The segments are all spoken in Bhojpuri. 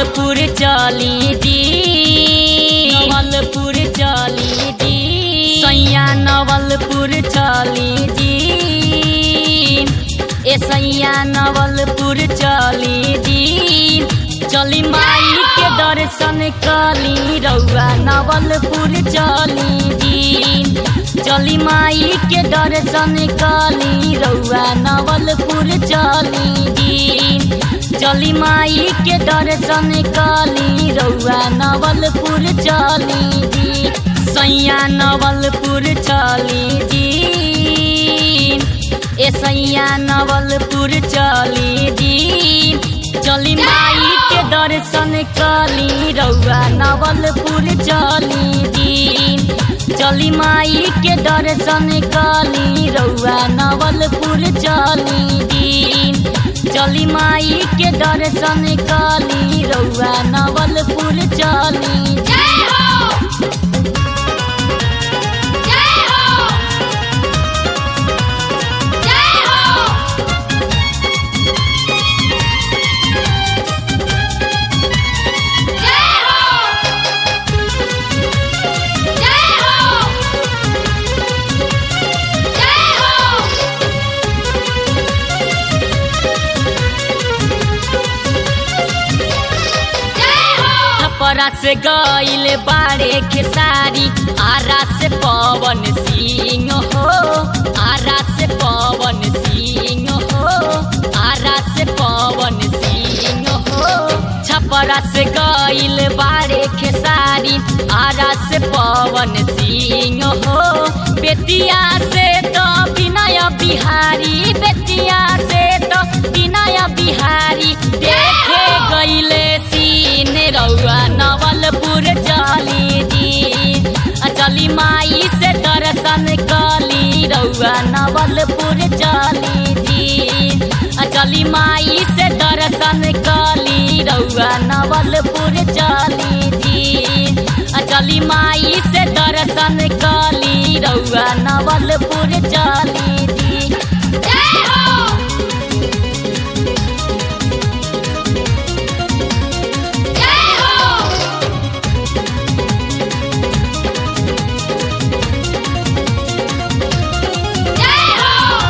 नवलपुर चली जी नवलपुर चली जी सैया नवलपुर चली जी ए सैया नवलपुर चली जी चली माई के दर्शन कली रउआ नवलपुर चली जी चली माई के दर्शन कली रउआ नवलपुर चली जी चली माई के दर्शन कली रउआ नवलपुर चली जी सैया नवलपुर चली जी ए सैया नवलपुर चली जी चली माई के दर्शन कली रउआ नवलपुर चली जी चली माई के दर्शन कली रउआ नवलपुर चली जी चली माई के दर्शन कली रउआ नवलपुर चली जय हो जय हो जय हो जय हो जय हो जय हो जय हो छपरा से गईल बारे खेसारी आरा से पवन सिंह हो आरा से पवन सिंह हो आरा से पवन सिंह हो छपरा से गईल बारे खेसारी आरा से पवन सिंह हो बेतिया से तो विनय बिहारी बेतिया से तो विनय बिहारी देखे गईले सीन रउआ नवलपुर चली जी आ चली माई से दर्शन कली रउआ नवलपुर चली जी आ चली माई से दर्शन कली रउआ नवलपुर चली जी आ चली माई से दर्शन कली रउआ नवलपुर चली जी जय हो जय हो जय हो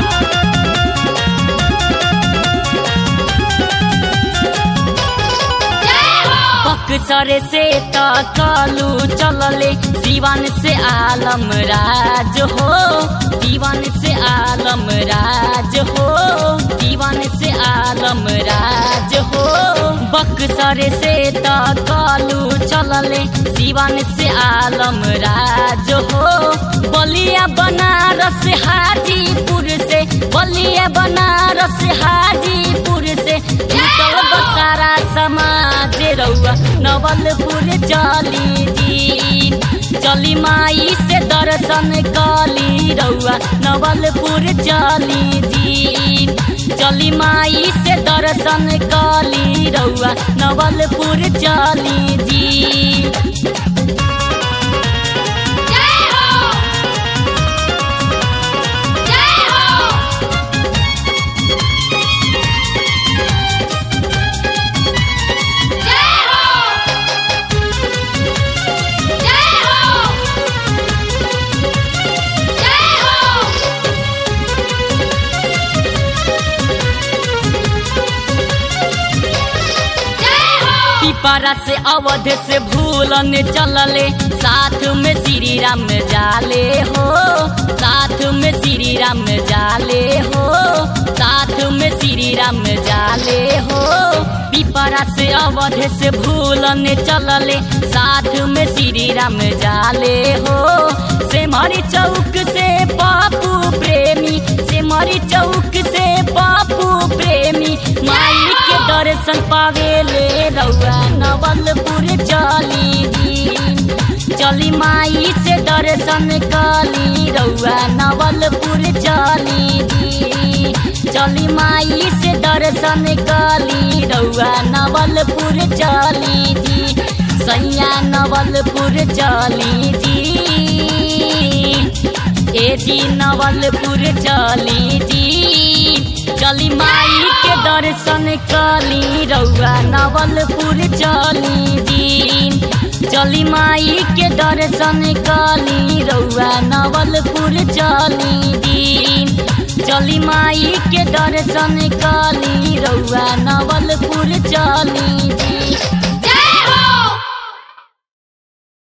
जय हो बक्सर से तकलू चलले दीवान से आलम राज हो दीवान से आलम राज हो दीवान से आलम राज हो बक्सर से तकलू चलले दीवान से आलम राज हो बलिया बनारस हाजीपुर से बलिया बनारस हाजीपुर से निकल बसारा समाज रउआ नवलपुर चली जी चली माई से दर्शन कली रउआ नवलपुर चली जी चली माई से दर्शन कली रउआ नवलपुर चली जी जय हो जय हो जय हो जय हो जय हो जय हो पिपरा से अवध से भूलन चलले साथ में श्री राम जाले हो साथ में श्री राम जाले हो साथ में श्री राम जाले हो पिपरा से अवध से भूलन चलले साथ में श्री राम जाले हो से मरी चौक से पापू प्रेमी से मरी चौक से पापू प्रेमी माई के दर्शन पावेले रउआ नवलपुर चली जी चली माई से दर्शन कली रउआ नवलपुर चली जी चली माई से दर्शन कली रउआ नवलपुर चली जी सैया नवलपुर चली जी ए जी नवलपुर चली जी चली माई के दर्शन कली रउआ नवलपुर चली दिन चली माई के दर्शन कली रउआ नवलपुर चली दिन चली माई के दर्शन कली रउआ नवलपुर चली दिन